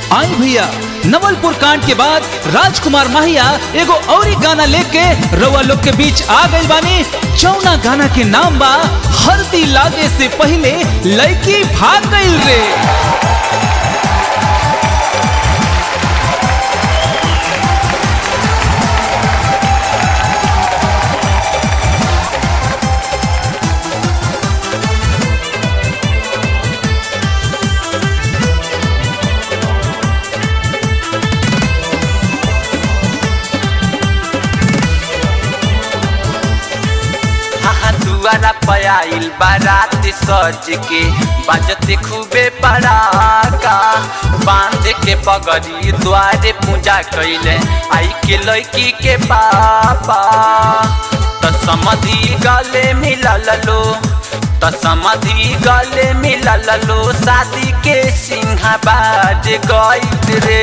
आई भैया नवलपुर कांड के बाद राजकुमार माहिया एगो औरी गाना लेके रउआ लोग के बीच आ गई बानी चौना गाना के नाम बा हल्दी लागे से पहले लड़की भाग गई रे हाँ दुआरा पयाइल बारात सज के बजते खूबे पड़ाका बांध के पगड़ी द्वारे पूजा कैले आई के लड़की के पापा त समधि गले मिलल लो त समधि गले मिलल लो शादी के सिंहा बाज गईल रे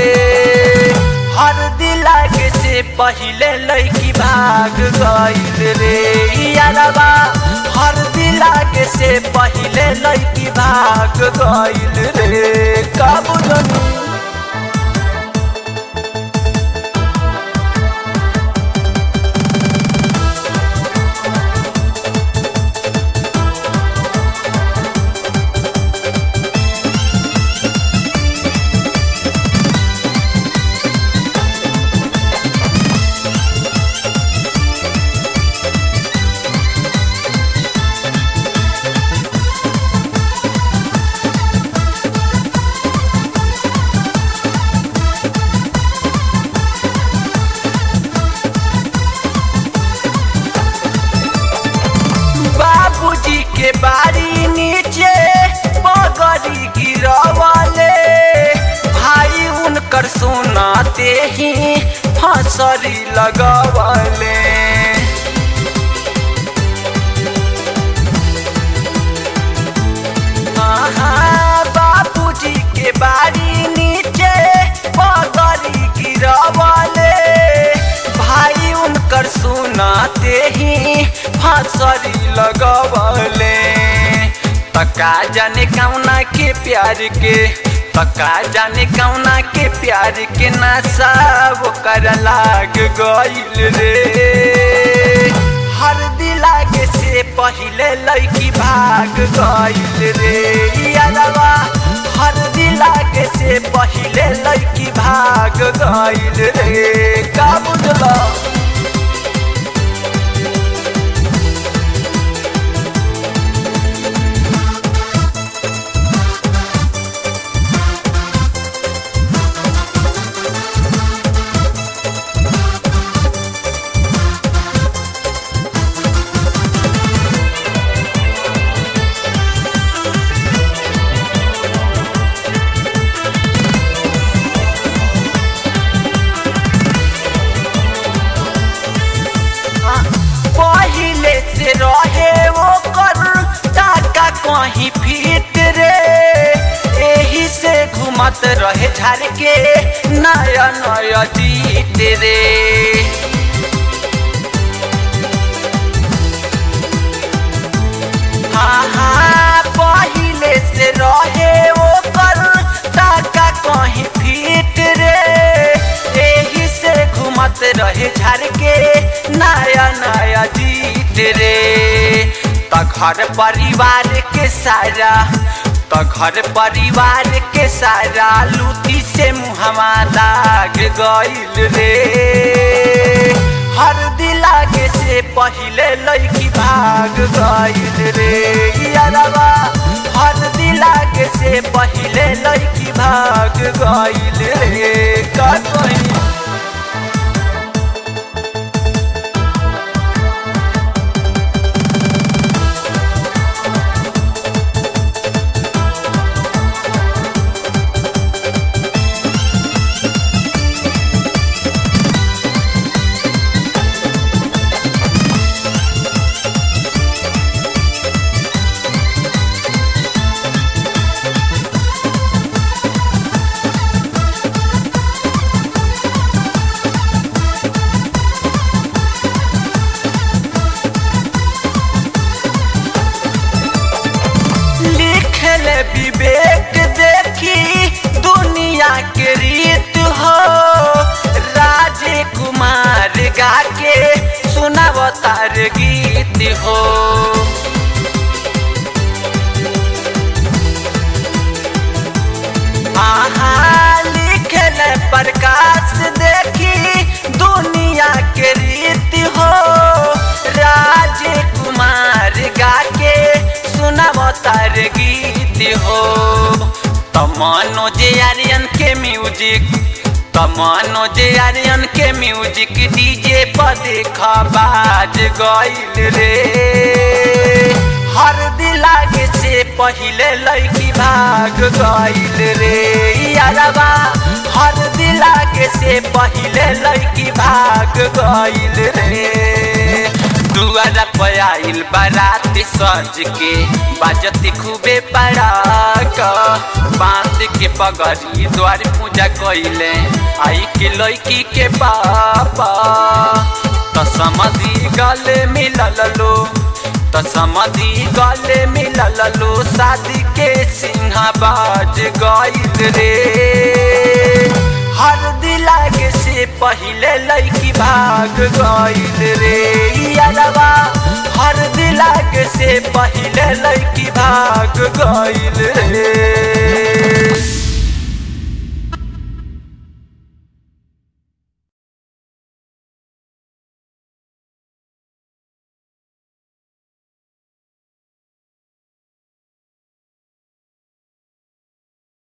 हर दिलागे से पहिले लड़की भाग गईल रे यारबा हर दिलागे से पहिले लड़की भाग गईल रे कब जनू बाबूजी के बाड़ी नीचे बगड़ी गिरवले भाई उनकर सुनाते ही फसरी लगवले आहा, बाबूजी के बाड़ी नीचे बगड़ी गिरवले भाई उनकर सुनाते ही फांसरी लगवले तका जाने कौना के प्यार के तका जाने कौना के प्यार के नशा वो कर लाग गईल रे हर दिलागे से पहिले लड़की भाग गईल रे यारवा हर दिलागे से पहिले लड़की भाग गईल रे का बुझला पहिले से रहे वो कर टाका कहीं फिट रे एही से घुमत रहे झाड़ के नया नया जीत रे हाँ हाँ पहिले से रहे वो कर टाका कहीं फिट रे एही से घुमत रहे झाड़ के नया नया जीत रे त घर परिवार के सारा त घर परिवार के सारा लूटी से मुहवा लाग गईल रे हर दिलागे से पहिले लड़की भाग गईल रे यारवा हर दिलागे से पहिले लड़की भाग गईल रे का कहीं सुनावतार गीत हो आहा लिखल प्रकाश देखी दुनिया के रीति हो राजकुमार गा के सुनावतार गीत हो तमनोज आर्यन के म्यूजिक तमनोज आर्यन के म्यूजिक डीजे पर देखा बाज गइल रे हर दिलागे से पहिले लड़की भाग गइल रे यारबा हर दिलागे से पहिले लड़की भाग गइल रे दुआरा पे आइल बारात सज के बाजती खूबे पड़ाक बांध के पगड़ी द्वार पूजा कइले आई के लड़की के पापा तो समझी गले मिलल लो तो समझी गले मिलल लो शादी के सिंहाबाज गइल रे हर दिलागे से पहिले लड़की भाग गइल रे यारबा हर दिलागे से पहिले लड़की भाग गइल रे